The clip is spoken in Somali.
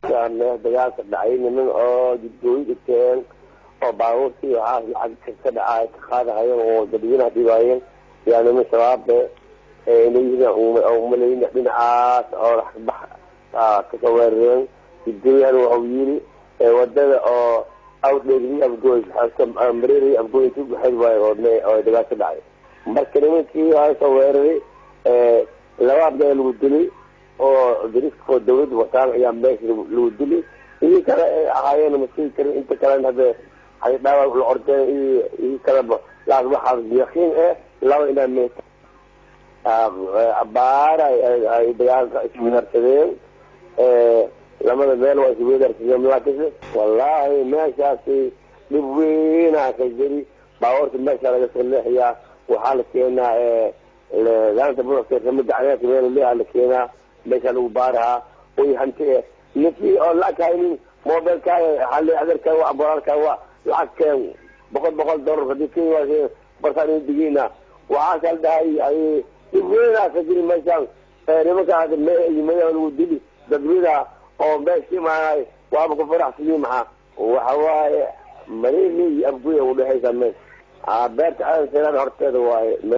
dagaalka dhacay niman oo jidgooyi dhigteen oo baabuurtii waxaas lacag ka dhacay ka qaadahayeen oo dadweynaha dhibaayeen yaa niman shabaabe umalayna dhinacaas oo raxbax kasoo weerareen jidgooyahan waxau yiri wadada oo awdheegri afgooy mareeri afgooy inti ubaxeed waayo oo dagaal ka dhacay marka nimankii waa soo weeraray laba abdaa lagu dilay oo dariskoo dawladda wataan ayaa meesha lagu dilay idii kale ay ahaayeen masii karin inta kalena hade ay dhaawac la ordeen idii kaleba laakin waxaa yaqiin eh laba inaa me abaar ay dagaalka iswedarsadeen lamada meel waa iswedarsadeen laakiinse wallahi meeshaasi dhib weynaa ka jiri baabuurta meesha laga soo leexiyaa waxaa la keenaa laanta buuxkeesamada cadeerka meel leeha la keenaa meesha lagu baarahaa oy hanti eh ninkii oo lacag haynin mobilkaaga hali adeerkaa waa bolaalkaa waa lacag keen boqol boqol dollar hadii kenya waa barsaan digina waxaasa la dhahay ay dhib weynaa ka jiri meeshaan nimankaa madaxa lagu dili dadweyna oo meesha imaanay waaba ku faraxsiyi maxaa waxa waaye marili iyo abguya udhexaysa meesha beerta aadan seelaan horteeda waaye